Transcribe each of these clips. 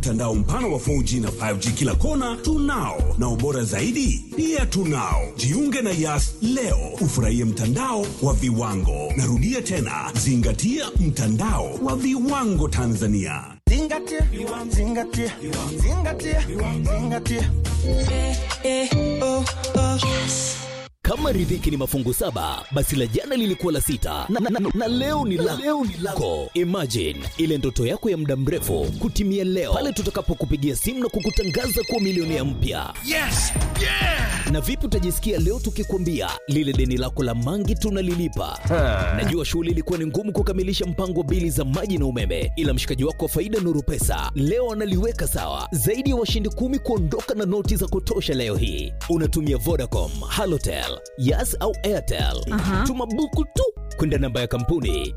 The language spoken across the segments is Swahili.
Mtandao mpana wa 4G na 5G kila kona tunao, na ubora zaidi pia tunao. Jiunge na Yas leo ufurahie mtandao wa viwango. Narudia tena, zingatia mtandao wa viwango Tanzania. Zingatia, zingatia, zingatia, zingatia. Kama riziki ni mafungu saba, basi la jana lilikuwa la sita na, na, na, na leo ni la leo ni lako. Imagine ile ndoto yako ya muda mrefu kutimia leo pale tutakapokupigia simu na kukutangaza kuwa milionea mpya. Yes! Yeah! Na vipi utajisikia leo tukikwambia lile deni lako la mangi tunalilipa? Najua shughuli ilikuwa ni ngumu kukamilisha mpango wa bili za maji na umeme, ila mshikaji wako wa faida Nuru Pesa leo analiweka sawa. Zaidi ya washindi kumi kuondoka na noti za kutosha leo hii. Unatumia Vodacom, Halotel, Yas au Airtel. Tuma buku tu kwenda namba ya kampuni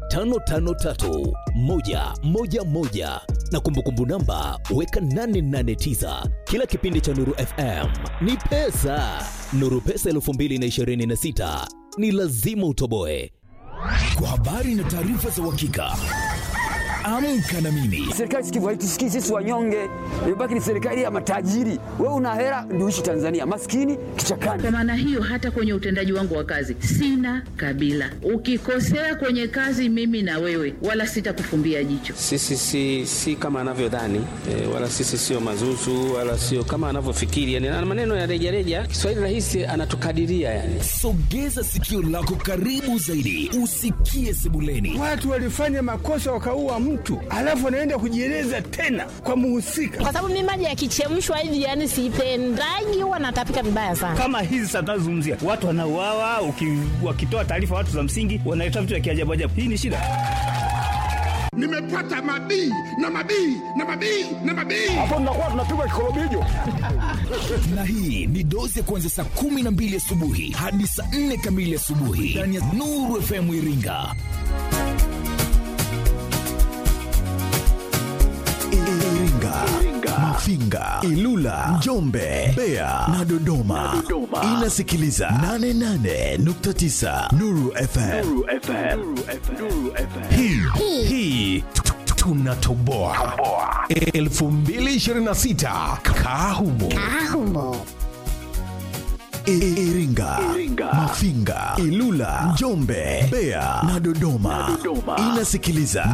553111 na kumbukumbu namba weka 889. Kila kipindi cha Nuru FM ni pesa. Nuru Pesa 2026 ni lazima utoboe. Kwa habari na taarifa za uhakika, amka na mimi Serikali sikivu haitusikii sisi wanyonge, imebaki ni serikali ya matajiri. Wewe una hela ndio uishi Tanzania, maskini kichakani. Kwa maana hiyo, hata kwenye utendaji wangu wa kazi sina kabila. Ukikosea kwenye kazi, mimi na wewe, wala sitakufumbia jicho. Sisi si, si kama anavyodhani e, wala sisi sio mazuzu wala sio kama anavyofikiri yani, na maneno ya rejareja. Kiswahili rahisi anatukadiria yani. sogeza sikio lako karibu zaidi usikie sebuleni Watu walifanya makosa wakaua mtu, alafu wanaenda kujieleza tena kwa muhusika. kwa sababu mimi maji yakichemshwa hivi yani sipendagi, huwa natapika vibaya sana. kama hizi sasa tunazozungumzia watu wanauawa, uki- wakitoa taarifa watu za msingi wanaleta vitu vya kiajabu ajabu. Hii ni shida. nimepata mabii na mabii na mabii na mabii na hii ni dozi ya kuanzia saa kumi na mbili asubuhi hadi saa nne kamili asubuhi ndani ya Nuru FM Iringa. Iringa, Mafinga, Ilula, Njombe, Mbeya na Dodoma. Inasikiliza 88.9 Nuru FM. Hii hii tu- tu- tunatoboa 2026 Kahumo. I- Iringa, Mafinga, Ilula, Njombe, Mbeya na Dodoma. Inasikiliza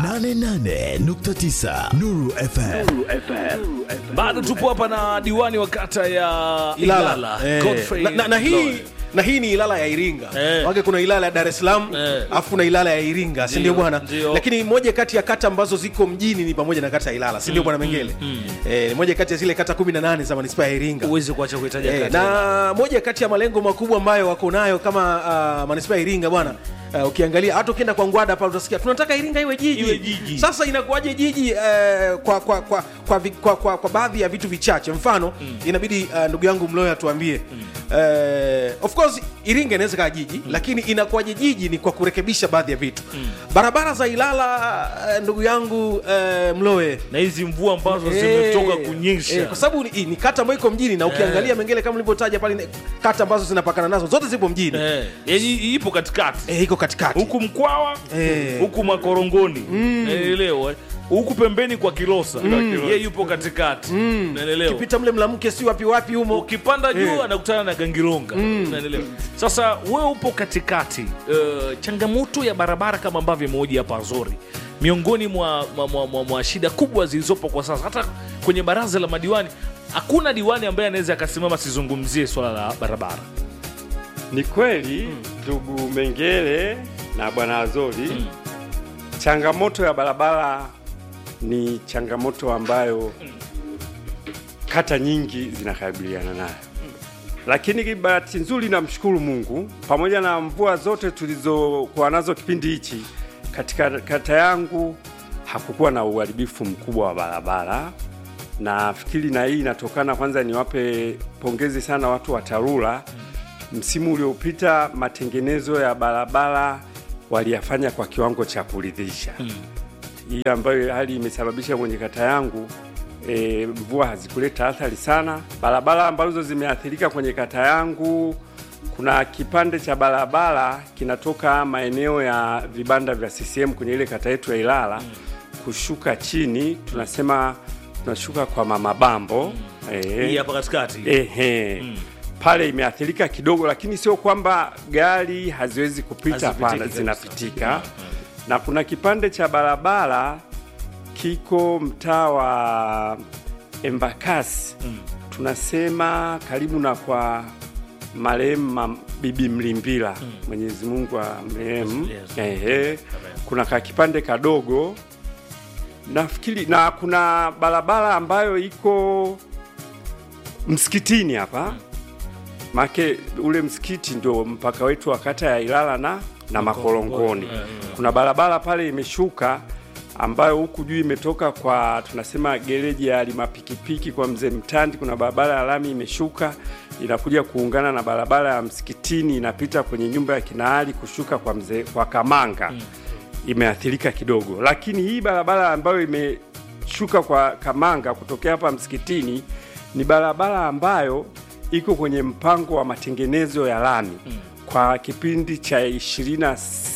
88.9 Nuru FM. bado tupo hapa na diwani wa kata ya Ilala, Ilala, Eh, Godfrey na, na, na hii Lawrence. na hii ni Ilala ya Iringa Eh. wake kuna Ilala ya Dar es Salaam Eh. alafu kuna Ilala ya Iringa si ndio Ndio, bwana ndio. lakini moja kati ya kata ambazo ziko mjini ni pamoja na kata ya Ilala si ndio bwana Mengele eh, ni moja kati ya zile kata 18 za manispaa ya Iringa huwezi kuacha kuitaja Eh, kata na moja kati ya malengo makubwa ambayo wako nayo kama uh, manispaa ya Iringa bwana Uh, ukiangalia hata ukienda kwa Ngwada pale utasikia tunataka Iringa iwe jiji. Iwe jiji. Sasa inakuwaje jiji uh, kwa, kwa, kwa, kwa, vi- kwa, kwa, kwa baadhi ya vitu vichache mfano inabidi uh, ndugu yangu Mloyo atuambie uh, of course Iringa inaweza kaa jiji lakini inakuwaje jiji ni kwa kurekebisha baadhi ya vitu barabara za Ilala uh, ndugu yangu uh, Mloe na hizi mvua ambazo Eh, zimetoka kunyesha eh, kwa sababu ni, ni kata ambayo iko mjini na ukiangalia Mengele kama ulivyotaja pale ni kata ambazo zinapakana nazo zote zipo mjini Eh, yani ipo katikati eh, iko katikati huku Mkwawa Eh. huku Makorongoni naelewa huku pembeni kwa Kilosa ye yupo katikati naelewa ukipita mle mlamke si wapi wapi humo ukipanda juu Eh. anakutana na Gangilonga naelewa sasa wewe upo katikati uh, changamoto ya barabara kama ambavyo imeoja hapa Zori miongoni mwa, mwa, mwa, mwa, mwa shida kubwa zilizopo kwa sasa hata kwenye baraza la madiwani hakuna diwani ambaye anaweza akasimama sizungumzie swala la barabara Ni kweli ndugu Mengele na bwana Azori, changamoto ya barabara ni changamoto ambayo kata nyingi zinakabiliana nayo, lakini bahati nzuri, namshukuru Mungu, pamoja na mvua zote tulizokuwa nazo kipindi hichi, katika kata yangu hakukuwa na uharibifu mkubwa wa barabara. Nafikiri na hii inatokana, kwanza niwape pongezi sana watu wa TARURA msimu uliopita matengenezo ya barabara waliyafanya kwa kiwango cha kuridhisha hii ambayo hali imesababisha kwenye kata yangu e, mvua hazikuleta athari sana. Barabara ambazo zimeathirika kwenye kata yangu, kuna kipande cha barabara kinatoka maeneo ya vibanda vya CCM kwenye ile kata yetu ya Ilala kushuka chini, tunasema tunashuka kwa mama bambo eh, Hii hapa katikati. ehe pale imeathirika kidogo, lakini sio kwamba gari haziwezi kupita, Hazipitiki hapana, kabisa. zinapitika. Na kuna kipande cha barabara kiko mtaa wa Embakasi, tunasema karibu na kwa marehemu Mam- Bibi Mlimbila, Mwenyezi Mungu amrehemu. Ehe, kuna kakipande kadogo nafikiri, na kuna barabara ambayo iko msikitini hapa make ule msikiti ndio mpaka wetu wa kata ya Ilala na, na Makorongoni. Kuna barabara pale imeshuka ambayo huku juu imetoka kwa tunasema gereji ya limapikipiki kwa mzee Mtandi. Kuna barabara ya lami imeshuka inakuja kuungana na barabara ya msikitini inapita kwenye nyumba ya kinaali kushuka kwa mzee kwa Kamanga imeathirika kidogo, lakini hii barabara ambayo imeshuka kwa Kamanga kutokea hapa msikitini ni barabara ambayo iko kwenye mpango wa matengenezo ya lami kwa kipindi cha 26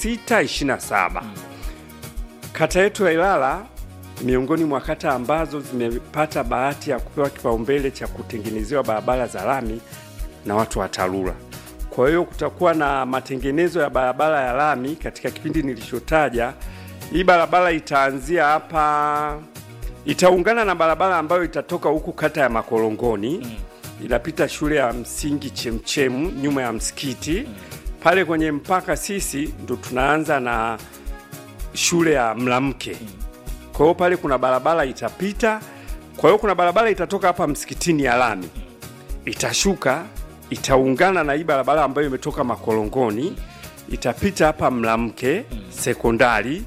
27. Kata yetu ya Ilala miongoni mwa kata ambazo zimepata bahati ya kupewa kipaumbele cha kutengenezewa barabara za lami na watu wa TARURA. Kwa hiyo kutakuwa na matengenezo ya barabara ya lami katika kipindi nilichotaja. Hii barabara itaanzia hapa, itaungana na barabara ambayo itatoka huku kata ya Makorongoni inapita shule ya msingi Chemchemu nyuma ya msikiti pale kwenye mpaka. Sisi ndo tunaanza na shule ya Mlamke. Kwa hiyo pale kuna barabara itapita. Kwa hiyo kuna barabara itatoka hapa msikitini ya lami, itashuka itaungana na hii barabara ambayo imetoka Makorongoni, itapita hapa Mlamke sekondari,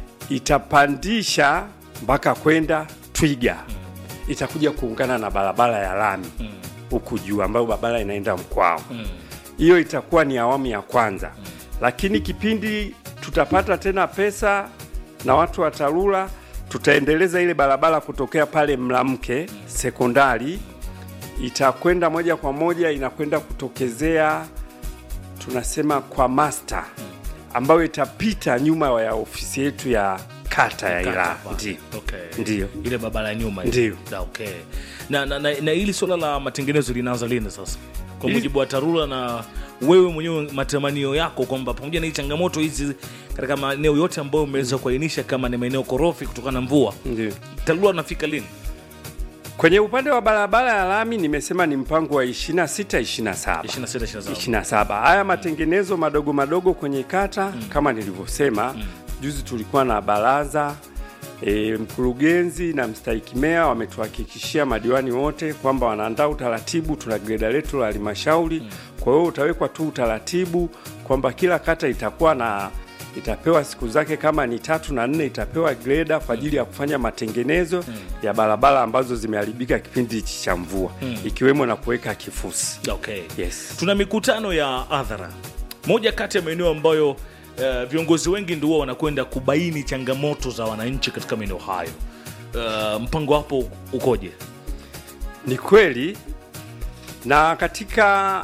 itapandisha mpaka kwenda Twiga, itakuja kuungana na barabara ya lami huku juu ambayo barabara inaenda Mkwao. Hiyo itakuwa ni awamu ya kwanza, lakini kipindi tutapata tena pesa na watu wa TARURA tutaendeleza ile barabara kutokea pale Mlamke sekondari itakwenda moja kwa moja inakwenda kutokezea tunasema kwa master ambayo itapita nyuma ya ofisi yetu ya kata ya Ilala. Ndio. Okay. Ndio. ile barabara ya nyuma ile. Ndio. Da, okay. na, na, na, na hili swala la matengenezo linaanza lini sasa kwa Hili- mujibu wa TARURA na wewe mwenyewe matamanio yako kwamba pamoja na hii changamoto hizi katika maeneo yote ambayo umeweza kuainisha kama ni maeneo korofi kutokana na mvua Ndio. TARURA anafika lini Kwenye upande wa barabara ya lami nimesema ni mpango wa 26 27. 26 27. 27. Haya matengenezo madogo madogo kwenye kata kama nilivyosema juzi tulikuwa na baraza e, mkurugenzi na mstahiki meya wametuhakikishia madiwani wote kwamba wanaandaa utaratibu. Tuna greda letu la halmashauri, kwa hiyo utawekwa tu utaratibu kwamba kila kata itakuwa na itapewa siku zake, kama ni tatu na nne itapewa greda kwa ajili ya kufanya matengenezo ya barabara ambazo zimeharibika kipindi hichi cha mvua Mm. ikiwemo na kuweka kifusi. okay. Yes. tuna mikutano ya hadhara moja kati ya maeneo ambayo uh, viongozi wengi ndio huwa wanakwenda kubaini changamoto za wananchi katika maeneo hayo uh, mpango wapo ukoje Ni kweli, na katika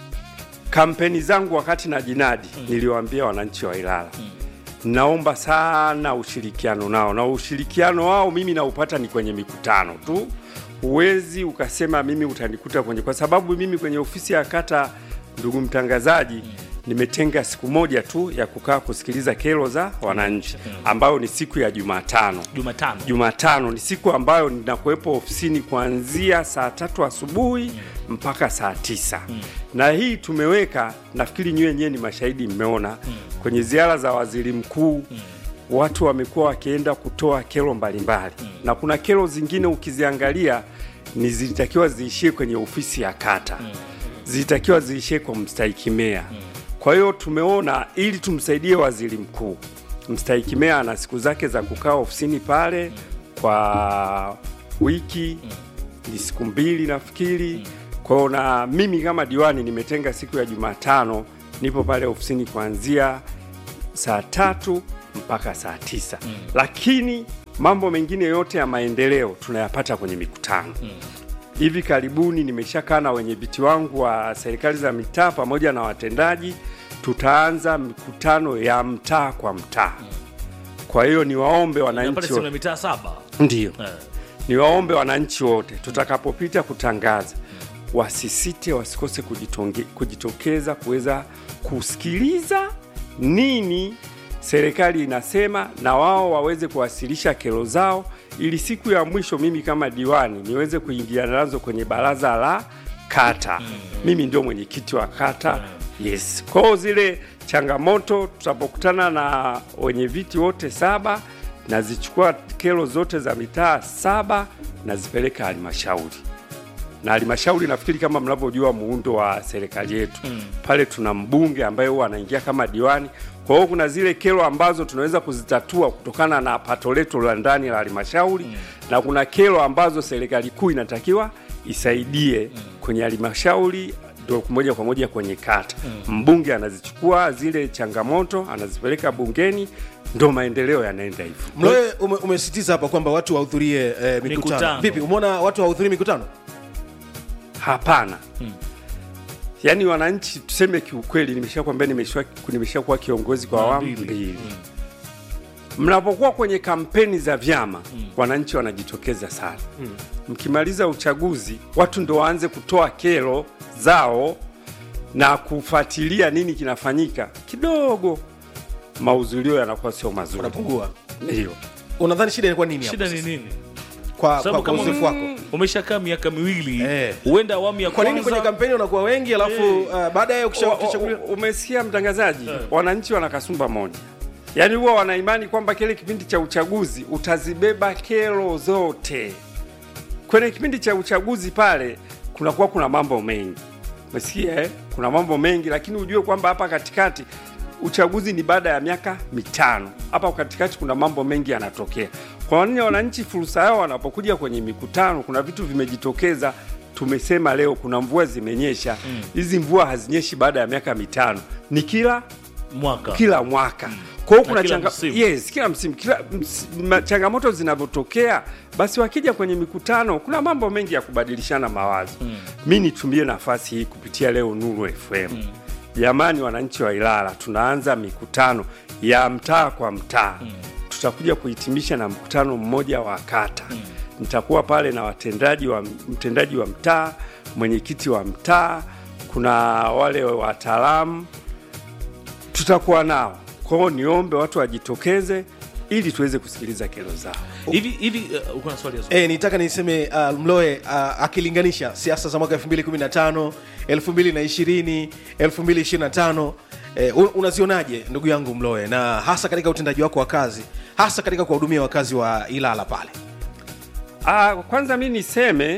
kampeni zangu wakati na jinadi niliwaambia wananchi wa Ilala naomba sana ushirikiano nao, na ushirikiano wao mimi naupata ni kwenye mikutano tu. Huwezi ukasema mimi utanikuta kwenye, kwa sababu mimi kwenye ofisi ya kata, ndugu mtangazaji, nimetenga siku moja tu ya kukaa kusikiliza kero za wananchi, ambayo ni siku ya Jumatano. Jumatano. Jumatano ni siku ambayo ninakuwepo ofisini kuanzia saa tatu asubuhi mpaka saa tisa na hii tumeweka, nafikiri nyie wenyewe ni mashahidi, mmeona kwenye ziara za waziri mkuu watu wamekuwa wakienda kutoa kero mbalimbali na kuna kero zingine ukiziangalia ni zilitakiwa ziishie kwenye ofisi ya kata zilitakiwa ziishie kwa mstahiki meya. Kwa hiyo tumeona ili tumsaidie waziri mkuu, mstahiki meya ana siku zake za kukaa ofisini pale kwa wiki ni siku mbili nafikiri. Kwa hiyo na mimi kama diwani nimetenga siku ya Jumatano, nipo pale ofisini kuanzia saa tatu mpaka saa tisa lakini mambo mengine yote ya maendeleo tunayapata kwenye mikutano hivi karibuni nimeshakaa na wenye viti wangu wa serikali za mitaa pamoja na watendaji, tutaanza mikutano ya mtaa kwa mtaa. Kwa hiyo niwaombe Na wananchi pale wa- sina mitaa saba Ndiyo. Eh. niwaombe wananchi wote tutakapopita kutangaza wasisite, wasikose kujitonge, kujitokeza kuweza kusikiliza nini serikali inasema, na wao waweze kuwasilisha kero zao, ili siku ya mwisho mimi kama diwani niweze kuingia nazo kwenye baraza la kata. Mimi ndio mwenyekiti wa kata. Yes, kwa hiyo zile changamoto tutapokutana na wenye viti wote saba, nazichukua kero zote za mitaa saba nazipeleka halmashauri na halmashauri nafikiri kama mnavyojua muundo wa serikali yetu mm. pale tuna mbunge ambaye huwa anaingia kama diwani. Kwa hiyo kuna zile kero ambazo tunaweza kuzitatua kutokana na pato letu la ndani la halmashauri mm. na kuna kero ambazo serikali kuu inatakiwa isaidie mm. kwenye halmashauri ndo moja kwa moja kwenye kata mm. mbunge anazichukua zile changamoto anazipeleka bungeni, ndo maendeleo yanaenda hivyo. Mloe ume, umesitiza hapa kwamba watu wahudhurie eh, mikutano. Mikutano. Vipi, umeona watu wahudhurie mikutano? Hapana. Yaani wananchi tuseme kiukweli, nimeshakwambia nimesha nimeshakuwa kiongozi kwa awamu mbili. Mnapokuwa kwenye kampeni za vyama wananchi wanajitokeza sana. Mkimaliza uchaguzi, watu ndo waanze kutoa kero zao na kufuatilia nini kinafanyika, kidogo mahudhurio yanakuwa sio mazuri, Unapungua. ndio. Unadhani shida ilikuwa nini hapo shida ni sasa? nini Kwa, Sababu kwa, kwa kama uzoefu wako umeshakaa miaka miwili huenda awamu ya kwa nini kwanza kwenye kampeni unakuwa wengi alafu uh, baadaye ukisha- Wa- wa- ukishachaguliwa Umesikia mtangazaji, wananchi wana kasumba moja, yaani huwa wanaimani kwamba kile kipindi cha uchaguzi utazibeba kero zote. Kwenye kipindi cha uchaguzi pale kunakuwa kuna mambo mengi, umesikia eh? Kuna mambo mengi, lakini ujue kwamba hapa katikati uchaguzi ni baada ya miaka mitano. Hapa katikati kuna mambo mengi yanatokea. Kwa nini wananchi fursa yao wanapokuja kwenye mikutano, kuna vitu vimejitokeza. Tumesema leo kuna mvua zimenyesha, hizi mvua hazinyeshi baada ya miaka mitano, ni kila mwaka kila mwaka. Kwa hiyo Na kuna kila changa... msimu. yes, kila msimu kila ms... ma- changamoto zinavyotokea, basi wakija kwenye mikutano kuna mambo mengi ya kubadilishana mawazo. Mi nitumie nafasi hii kupitia leo Nuru FM. Jamani, wananchi wa Ilala, tunaanza mikutano ya mtaa kwa mtaa. Tutakuja kuhitimisha na mkutano mmoja wa kata. Nitakuwa pale na watendaji wa mtendaji wa mtaa, mwenyekiti wa mtaa, kuna wale wataalamu tutakuwa nao. Kwa hiyo niombe watu wajitokeze ili tuweze kusikiliza kero zao. hivi hivi uh, uko na swali ya Eh, nitaka niseme uh, Mloe uh, akilinganisha siasa za mwaka 2015, 2020, 2025 eh, un- unazionaje ndugu yangu Mloe, na hasa katika utendaji wako wa kazi, hasa katika kuwahudumia wakazi wa Ilala pale? Ah, kwanza mi niseme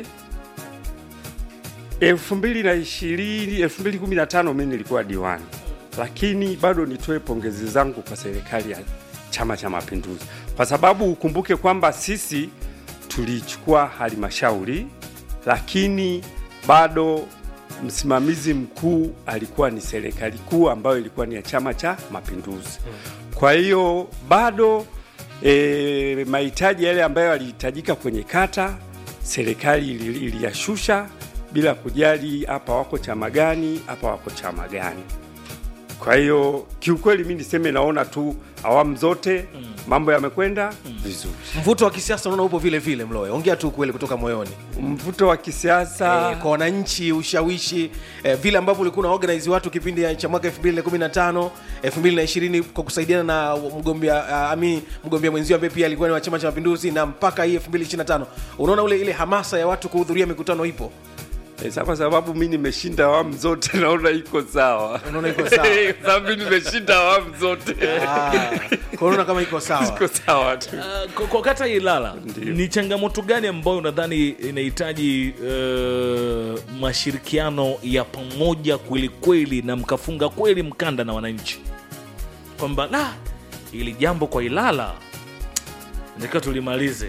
2020 2015 mi nilikuwa diwani, lakini bado nitoe pongezi zangu kwa serikali ya Chama cha Mapinduzi, kwa sababu ukumbuke kwamba sisi tulichukua halmashauri, lakini bado msimamizi mkuu alikuwa ni serikali kuu ambayo ilikuwa ni ya Chama cha Mapinduzi. Kwa hiyo bado e, mahitaji yale ambayo yalihitajika kwenye kata serikali ili- iliyashusha bila kujali hapa wako chama gani, hapa wako chama gani. Kwa hiyo kiukweli, mi niseme naona tu awamu zote mambo yamekwenda vizuri. Mvuto wa kisiasa unaona upo vile vile, Mloe, ongea tu kweli kutoka moyoni. Mvuto wa kisiasa eh, kwa wananchi, ushawishi eh, vile ambavyo ulikuwa na organize watu kipindi cha mwaka 2015 2020 kwa kusaidiana na mgombea uh, ami mgombea mwenzio ambaye pia alikuwa ni wa Chama cha Mapinduzi na mpaka hii 2025 unaona ule ile hamasa ya watu kuhudhuria mikutano ipo Eh, sa- kwa sababu mi nimeshinda awamu zote naona iko sawa. Unaona iko sawa? Kwa sababu mi nimeshinda awamu zote. kwa unaona kama iko sawa iko sawa tu. Uh, kwa- kwa kata ya Ilala ni changamoto gani ambayo unadhani inahitaji uh, mashirikiano ya pamoja kweli kweli na mkafunga kweli mkanda na wananchi kwamba la ili jambo kwa Ilala natakiwa tulimalize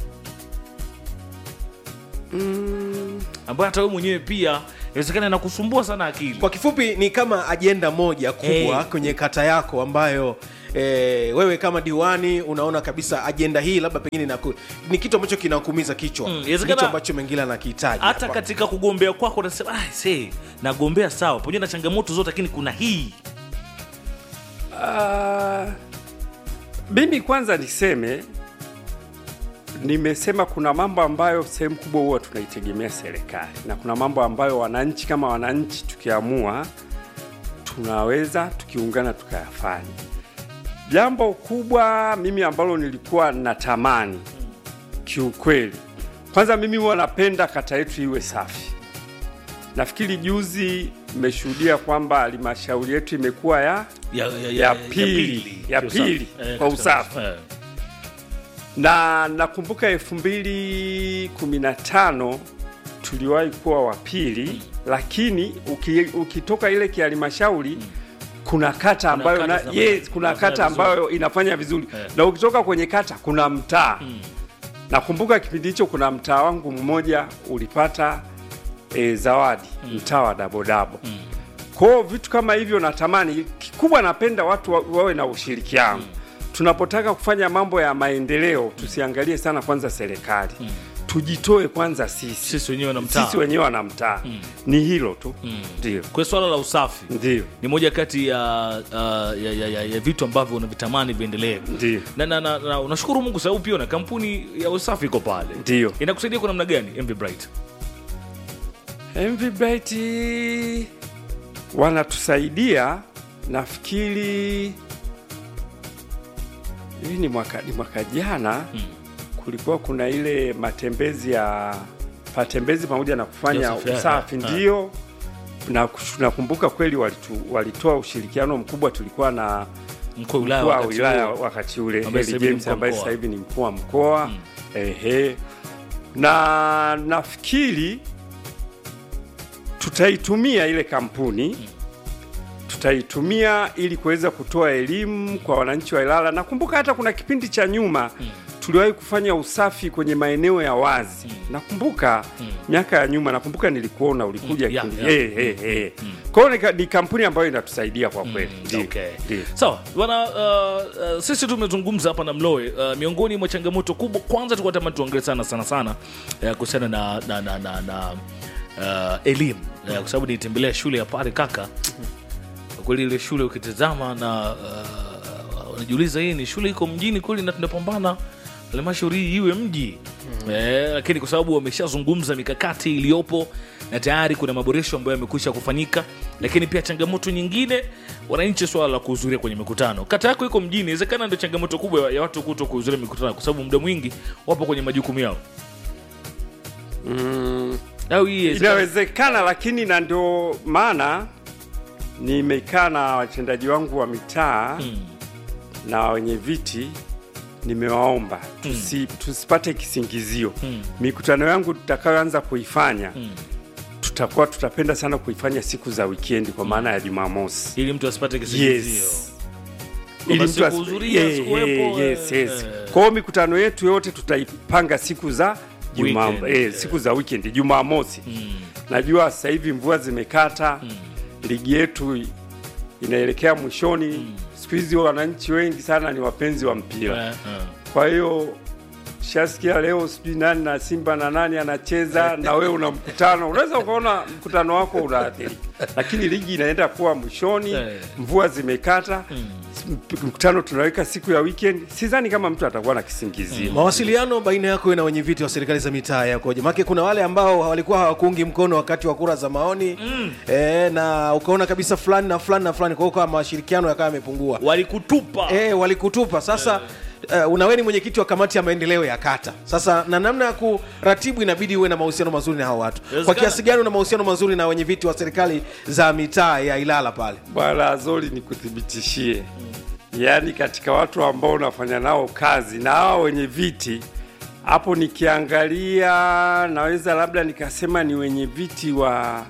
ambayo hata wewe mwenyewe pia inawezekana inakusumbua sana akili. Kwa kifupi ni kama ajenda moja kubwa Eh. kwenye kata yako ambayo e, wewe kama diwani unaona kabisa ajenda hii labda pengine inaku, ni kitu ambacho kinakuumiza kichwa Mm, mm, inawezekana- kitu ambacho mengine anakihitaji hata hapa. katika kugombea kwako unasema ah, see, nagombea sawa pamoja na changamoto zote, lakini kuna hii Ah, mimi kwanza niseme nimesema kuna mambo ambayo sehemu kubwa huwa tunaitegemea serikali na kuna mambo ambayo wananchi kama wananchi tukiamua tunaweza tukiungana tukayafanya. Jambo kubwa mimi ambalo nilikuwa natamani kiukweli, kwanza mimi huwa napenda kata yetu iwe safi. Nafikiri juzi mmeshuhudia kwamba halmashauri yetu imekuwa ya ya, ya, ya pili ya Kiusafi. pili Eh, kwa katika- usafi eh. na nakumbuka elfu mbili kumi na tano tuliwahi kuwa wa pili lakini uki, ukitoka ile kihalmashauri kuna kata ambayo kata na, zinafanya- yes, kuna zinafanya kata vizuri. ambayo inafanya vizuri Eh. na ukitoka kwenye kata kuna mtaa nakumbuka kipindi hicho kuna mtaa wangu mmoja ulipata e, zawadi mtaa wa dabodabo kwao vitu kama hivyo natamani kikubwa napenda watu wa, wawe na ushirikiano tunapotaka kufanya mambo ya maendeleo tusiangalie sana kwanza serikali tujitoe kwanza sisi sisi wenyewe na mtaa. sisi wenyewe na mtaa ni hilo tu ndio kwa swala la usafi ndio ni moja kati ya, uh, ya, ya, ya, ya vitu ambavyo unavitamani viendelee ndio na, na, na, na unashukuru mungu sababu pia na kampuni ya usafi iko pale ndio inakusaidia kwa namna gani mv bright MV Bright wanatusaidia nafikiri hii ni mwaka, ni mwaka jana kulikuwa kuna ile matembezi ya matembezi pamoja na kufanya Yes, yeah, usafi yeah, ndio na nakumbuka kweli walitu, walitoa ushirikiano mkubwa tulikuwa na Mkuu wa wilaya mkuu wa wakati wilaya huo. wakati ule Ambaye Heli sasa hivi ni James mkuu wa ambaye mkoa. sasa hivi ni mkuu wa mkoa ehe na nafikiri tutaitumia ile kampuni tutaitumia ili kuweza kutoa elimu kwa wananchi wa Ilala. Nakumbuka hata kuna kipindi cha nyuma tuliwahi kufanya usafi kwenye maeneo ya wazi. Nakumbuka miaka ya nyuma, nakumbuka nilikuona ulikuja Mm, yeah, kipindi. yeah. Eh, eh, eh. Kwa hiyo ni ka- ni kampuni ambayo inatusaidia kwa kweli. Ndio. okay. Ndio. sawa bwana uh, uh, sisi tumezungumza hapa na mloe uh, miongoni mwa changamoto kubwa kwanza tulikuwa tamani tuongele sana sana sana uh, kuhusiana na, na, na, na, na uh, elimu uh, kwa sababu nitembelea shule ya pale kaka kwa kweli ile shule ukitazama na uh, unajiuliza hii ni shule iko mjini kweli na tunapambana halmashauri hii iwe mji eh, lakini kwa sababu wameshazungumza mikakati iliyopo na tayari kuna maboresho ambayo yamekwisha kufanyika lakini pia changamoto nyingine wananchi swala la kuhudhuria kwenye mikutano kata yako iko mjini inawezekana ndio changamoto kubwa ya watu kuto kuhudhuria mikutano kwa sababu muda mwingi wapo kwenye majukumu yao Mm, au hii inawezekana- inawezekana, lakini na ndio maana nimekaa na watendaji wangu wa mitaa na wenye viti nimewaomba tusi, tusipate kisingizio mikutano yangu tutakayoanza kuifanya tutakuwa tutapenda sana kuifanya siku za wikendi kwa maana ya Jumamosi ili mtu asipate kisingizio yes. Kwamba Ili mtu as- sikuhudhuria, Yeah, sikuwepo, yeah, yes, yes. eh. Kwa hiyo mikutano yetu yote tutaipanga siku za Juma, Weekend, eh, siku za weekend Jumamosi. Najua sasa hivi mvua zimekata, ligi yetu i- inaelekea mwishoni. Siku hizi wananchi wengi sana ni wapenzi wa mpira, Eh, eh. kwa hiyo shasikia leo sijui nani na Simba na nani anacheza na wewe una mkutano, unaweza ukaona mkutano wako unaathirika, lakini ligi inaenda kuwa mwishoni, mvua zimekata mp- mkutano tunaweka siku ya weekend. Sidhani kama mtu atakuwa na kisingizio. mawasiliano baina yako na wenye viti wa serikali za mitaa yakoje make kuna wale ambao walikuwa hawakuungi mkono wakati wa kura za maoni mm. e, na ukaona kabisa fulani na fulani na fulani kwa hiyo kama mashirikiano yakawa yamepungua walikutupa e, walikutupa sasa Uh, unawe ni mwenyekiti wa kamati ya maendeleo ya kata sasa na namna ya kuratibu inabidi uwe na mahusiano mazuri na hao watu kwa Inawezekana. kiasi gani una mahusiano mazuri na wenye viti wa serikali za mitaa ya ilala pale Bwana Azori, nikuthibitishie, yaani katika watu ambao unafanya nao kazi na hao wenye viti hapo, nikiangalia naweza labda nikasema ni wenye viti wa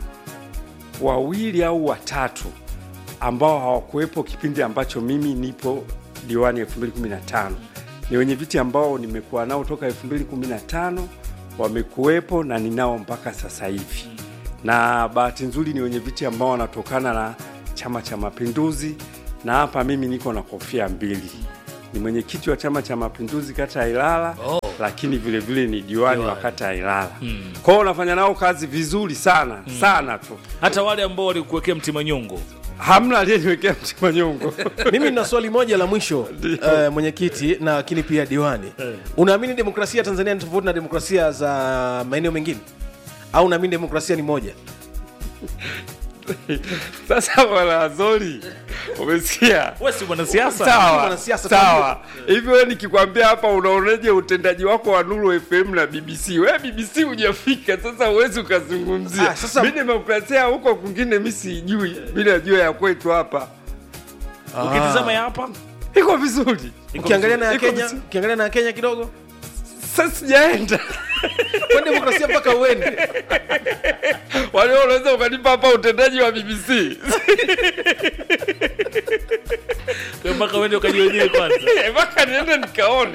wawili au watatu ambao hawakuwepo kipindi ambacho mimi nipo diwani 2015. Ni wenye viti ambao nimekuwa nao toka 2015 wamekuwepo na ninao mpaka sasa hivi, na bahati nzuri ni wenye viti ambao wanatokana na Chama cha Mapinduzi, na hapa mimi niko na kofia mbili, ni mwenyekiti wa Chama cha Mapinduzi kata ya Ilala Oh. lakini vile vile ni diwani wa Diwani. kata ya Ilala. Mm. Kwa hiyo unafanya nao kazi vizuri sana sana tu. hata wale ambao walikuwekea mtima nyongo hamna aliyeniwekea mti manyongo mimi nina swali moja la mwisho uh, mwenyekiti na lakini pia diwani unaamini demokrasia ya tanzania ni tofauti na demokrasia za maeneo mengine au unaamini demokrasia ni moja sasa bwana azori umesikia wewe si mwanasiasa sawa Mwanasiasa, sawa hivi wewe nikikwambia hapa unaoneje utendaji wako wa Nuru FM na BBC wewe BBC hujafika sasa huwezi ukazungumzia Ah, sasa- mimi demokrasia huko kwingine mimi sijui mimi najua ya kwetu hapa ukitizama ya hapa iko vizuri ukiangalia na ya Iko kenya vizuri. ukiangalia na ya kenya kidogo sasa sijaenda kwa demokrasia mpaka uende wale unaweza ukanipa hapa utendaji wa BBC Kwa mpaka uende ukajionee kwanza mpaka niende nikaone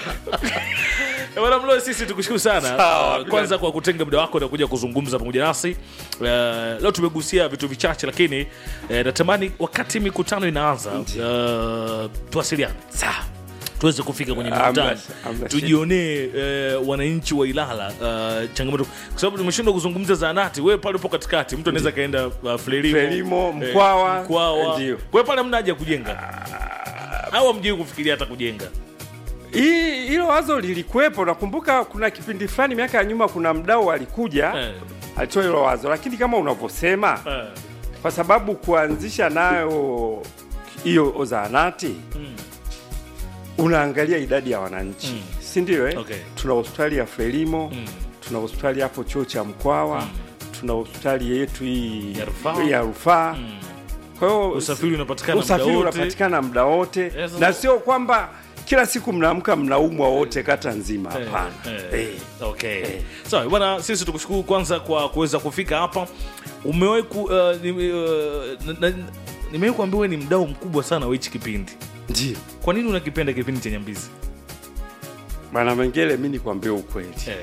Eh, Bwana Mloe, sisi tukushukuru sana Sawa, uh, kwanza kwa kutenga muda wako na kuja kuzungumza pamoja nasi uh, leo tumegusia vitu vichache lakini uh, natamani wakati mikutano inaanza uh, tuwasiliane sawa tuweze kufika kwenye Hamna mikutano shida, hamna tujionee uh, wananchi wa Ilala uh, changamoto kwa sababu tumeshindwa kuzungumza zaanati wewe pale upo katikati mtu anaweza kaenda uh, Frelimo, Frelimo, eh, Mkwawa, Mkwawa. ndio. kwa hiyo pale mna haja ya kujenga au hamjui kufikiria hata kujenga hii hilo wazo lilikuwepo nakumbuka kuna kipindi fulani miaka ya nyuma kuna mdau alikuja Eh. alitoa hilo wazo lakini kama unavyosema Eh. kwa sababu kuanzisha nayo hiyo zahanati unaangalia idadi ya wananchi Mm. si ndio eh? Okay. tuna hospitali ya frelimo Mm. tuna hospitali hapo chuo cha mkwawa tuna hospitali yetu hii Ya rufaa. ya rufaa Mm. kwa hiyo Usafiri unapatikana usafiri muda wote. unapatikana muda wote sasa- na sio kwamba kila siku mnaamka mnaumwa wote kata nzima hapana Eh, Eh. okay sawa bwana sisi tukushukuru kwanza kwa kuweza kufika hapa umewahi ku uh, nime- uh, na- na- nimewahi kuambia wewe ni mdau mkubwa sana wa hichi kipindi ndio kwa nini unakipenda kipindi cha nyambizi bwana mengele mi nikwambie ukweli eh.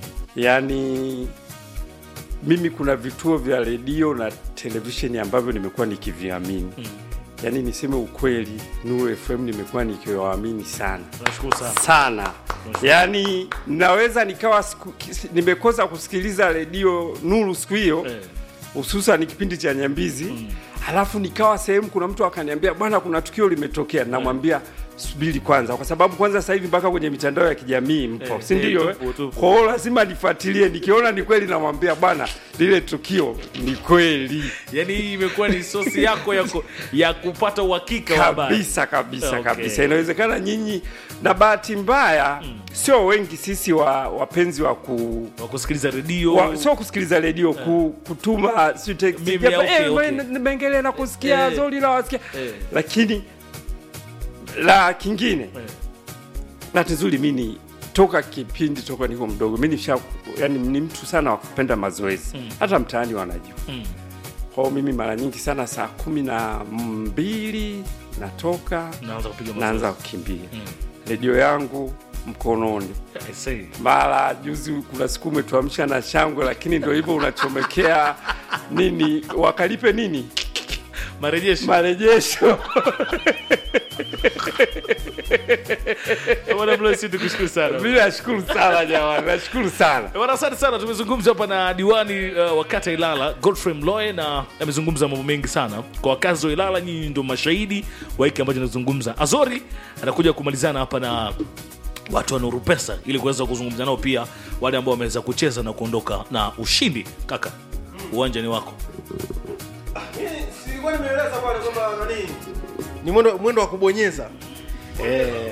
yaani mimi kuna vituo vya redio na televisheni ambavyo nimekuwa nikiviamini Mm. yaani niseme ukweli nuru fm nimekuwa nikiwaamini sana nashukuru sana sana yaani naweza nikawa siku, nimekosa kusikiliza redio nuru siku hiyo Eh. hususan kipindi cha nyambizi mm. halafu nikawa sehemu kuna mtu akaniambia bwana kuna tukio limetokea namwambia subiri kwanza kwa sababu kwanza sasa hivi mpaka kwenye mitandao ya kijamii mpo Eh, si eh, ndio tupo, tupo. kwa hiyo lazima nifuatilie nikiona ni kweli namwambia bwana lile tukio ni kweli yaani hii imekuwa ni sosi yako ya, ku, ya kupata uhakika wa habari. kabisa kabisa Okay. kabisa inawezekana nyinyi na bahati mbaya sio wengi sisi wa wapenzi wa ku wa kusikiliza redio wa, sio kusikiliza redio ku, kutuma si text Mimi, Japo, okay, eh, okay. we, Mengele na kusikia Eh. zuri la wasikia Eh. lakini la kingine bahati nzuri mi ni toka kipindi toka niko mdogo mi nisha yani ni mtu sana wa kupenda mazoezi Mm. hata mtaani wanajua Mm. kwa hiyo mimi mara nyingi sana saa kumi na mbili natoka Naanza kupiga mazoezi. naanza kukimbia Mm. redio yangu mkononi I see. mara juzi kuna siku umetuamsha na shangwe lakini ndo hivyo unachomekea nini wakalipe nini marejesho marejesho Bwana Mloe, sisi tukushukuru sana mi nashukuru sana jamani nashukuru sana Bwana, asante sana. Tumezungumza hapa na diwani uh, wa kata Ilala Godfrey Mloe, na amezungumza mambo mengi sana kwa wakazi wa Ilala. Nyinyi ndio mashahidi wa hiki ambacho nazungumza. Azori anakuja kumalizana hapa na watu wa Nuru Pesa ili kuweza kuzungumza nao pia wale ambao wameweza kucheza na kuondoka na ushindi. Kaka, uwanja ni wako. Silikuwa nimeeleza pale kwamba nani ni mwendo, mwendo wa kubonyeza eh.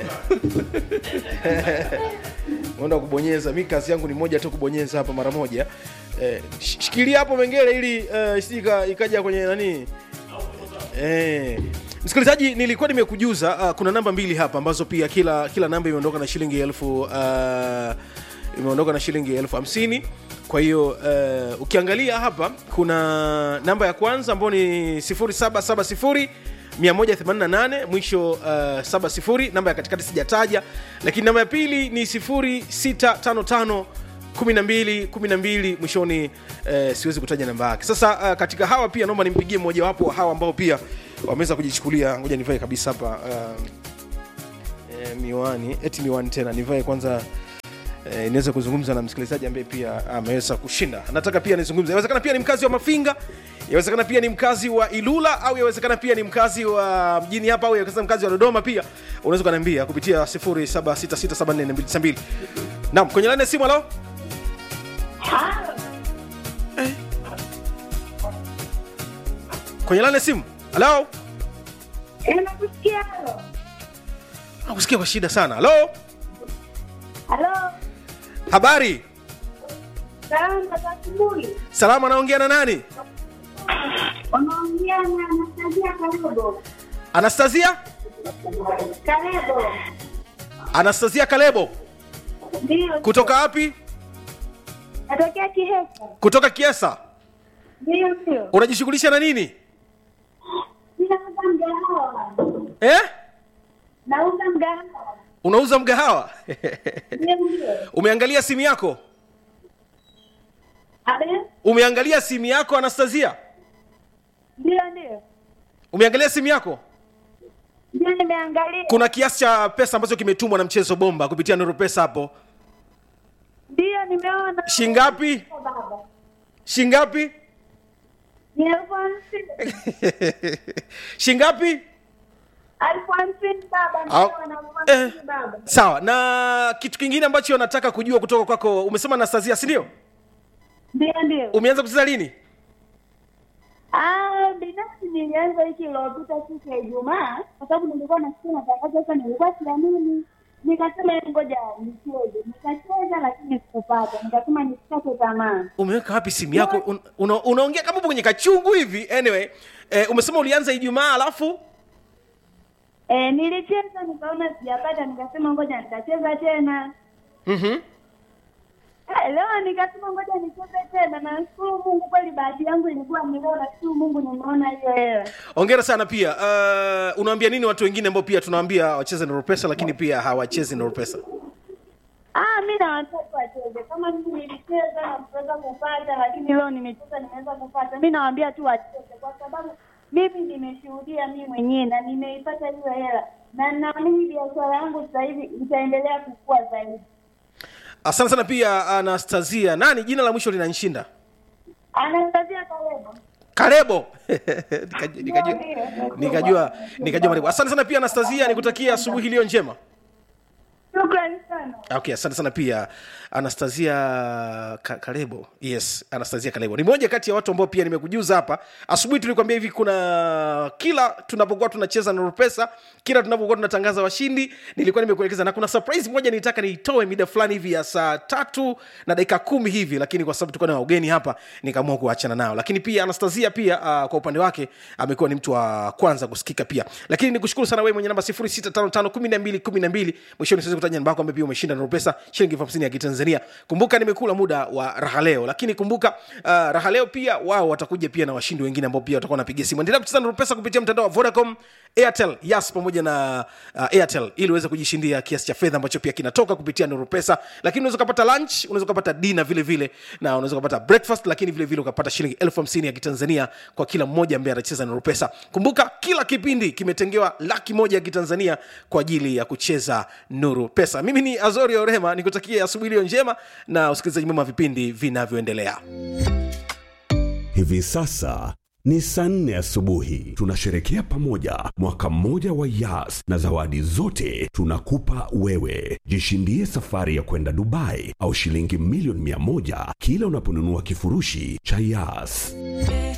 mwendo wa kubonyeza. Mi kazi yangu ni moja tu, kubonyeza hapa mara moja eh, sh- shikilia hapo Mengele ili eh, isije ika- ikaja kwenye nani eh. Msikilizaji, nilikuwa nimekujuza uh, kuna namba mbili hapa ambazo pia kila kila namba imeondoka na shilingi elfu uh, imeondoka na shilingi elfu hamsini kwa hiyo uh, ukiangalia hapa kuna namba ya kwanza ambayo ni 0770 188 mwisho uh, 70 namba ya katikati sijataja lakini namba ya pili ni 0655 12 12 mwishoni eh, siwezi kutaja namba yake sasa uh, katika hawa pia naomba nimpigie mmojawapo wa hawa ambao pia wameweza kujichukulia ngoja nivae kabisa hapa uh, eh, miwani eti miwani tena nivae kwanza eh, niweze kuzungumza na msikilizaji ambaye pia ameweza kushinda nataka pia nizungumze inawezekana pia ni mkazi wa mafinga yawezekana pia ni mkazi wa ilula au yawezekana pia ni mkazi wa mjini hapa au yawezekana mkazi wa dodoma pia unaweza ukaniambia kupitia 0766744292 naam kwenye laini ya simu halo Eh. kwenye laini ya simu halo Nakusikia. nakusikia kwa shida sana halo Halo. habari Salama za asubuhi. salama anaongea na nani Unaongea na Anastasia Karebo. anastasia Karebo. anastasia kalebo Ndio. kutoka wapi Natokea Kihesa. kutoka kiesa Ndio ndio. unajishughulisha na nini Ninauza mgahawa. eh? Nauza mgahawa. unauza mgahawa Ndio ndio. umeangalia simu yako Abe? umeangalia simu yako anastasia Ndio ndio. umeangalia simu yako Ndio nimeangalia. kuna kiasi cha pesa ambacho kimetumwa na mchezo bomba kupitia nuru pesa hapo Ndio nimeona. shingapi Baba. shingapi Ni elfu hamsini. shingapi Elfu hamsini baba. Au- Nimeona elfu hamsini baba. sawa na kitu kingine ambacho nataka kujua kutoka kwako umesema anastasia si ndio Ndio ndio. umeanza kucheza lini Ah, binafsi nilianza wiki iliyopita siku ya Ijumaa kwa sababu nilikuwa nasikia matangazo sasa, nilikuwa siamini, nikasema "Hebu ngoja nicheze. Nikacheza lakini sikupata, nikasema nisikate tamaa. umeweka wapi simu yako Un, una, unaongea kama upo kwenye kachungu hivi anyway eh, umesema ulianza ijumaa alafu E, nilicheza nikaona sijapata, nikasema ngoja nitacheza tena. mm-hmm. Eh, leo nikasema ngoja nicheze tena, na nashukuru Mungu kweli, bahati yangu ilikuwa ni leo, nashukuru Mungu nimeona hiyo hela. ongera sana pia uh, unaambia nini watu wengine ambao pia tunawaambia wacheze na pesa lakini pia hawachezi na pesa Ah, mi na watoto wacheze kama mimi nilicheza na kuweza kupata, lakini leo nimecheza nimeweza kupata. Mi nawaambia tu wacheze, kwa sababu mimi nimeshuhudia mi mwenyewe na nimeipata hiyo hela, na naamini biashara yangu sasa hivi itaendelea kukua zaidi. asante sana pia anastasia nani jina la mwisho linanishinda Anaangazia Karebo. karebo Nikajua- nikajua nikajua nikajua maribu asante sana pia anastasia nikutakia asubuhi iliyo njema Shukrani sana. okay asante sana pia anastasia Ka- kalebo yes anastasia kalebo ni moja kati ya watu ambao pia nimekujuza hapa asubuhi tulikwambia hivi kuna kila tunapokuwa tunacheza na rupesa kila tunapokuwa tunatangaza washindi nilikuwa nimekuelekeza na kuna surprise moja nilitaka niitoe mida fulani hivi ya saa tatu na dakika kumi hivi lakini kwa sababu tulikuwa na wageni hapa nikaamua kuachana nao lakini pia anastasia pia uh, kwa upande wake amekuwa ni mtu wa kwanza kusikika pia lakini nikushukuru sana wewe mwenye namba 06551212 mwishoni siwezi kutaja namba yako ambaye pia umeshinda na pesa shilingi elfu hamsini ya kitanzania kumbuka nimekula muda wa raha leo lakini kumbuka uh, raha leo pia wao watakuja pia na washindi wengine ambao pia watakuwa wanapigia simu endelea kucheza na pesa kupitia mtandao wa vodacom airtel yas pamoja na uh, airtel ili uweze kujishindia kiasi cha fedha ambacho pia kinatoka kupitia nuru pesa lakini unaweza ukapata lunch unaweza ukapata dina vile vile na unaweza ukapata breakfast lakini vile vile ukapata shilingi elfu hamsini ya kitanzania kwa kila mmoja ambaye anacheza nuru pesa kumbuka kila kipindi kimetengewa laki moja ya kitanzania kwa ajili ya kucheza nuru pesa mimi ni azori orema nikutakie asubuhi iliyo njema na usikilizaji mwema wa vipindi vinavyoendelea Hivi sasa ni saa nne asubuhi. Tunasherekea pamoja mwaka mmoja wa Yas na zawadi zote tunakupa wewe. Jishindie safari ya kwenda Dubai au shilingi milioni mia moja kila unaponunua kifurushi cha Yas.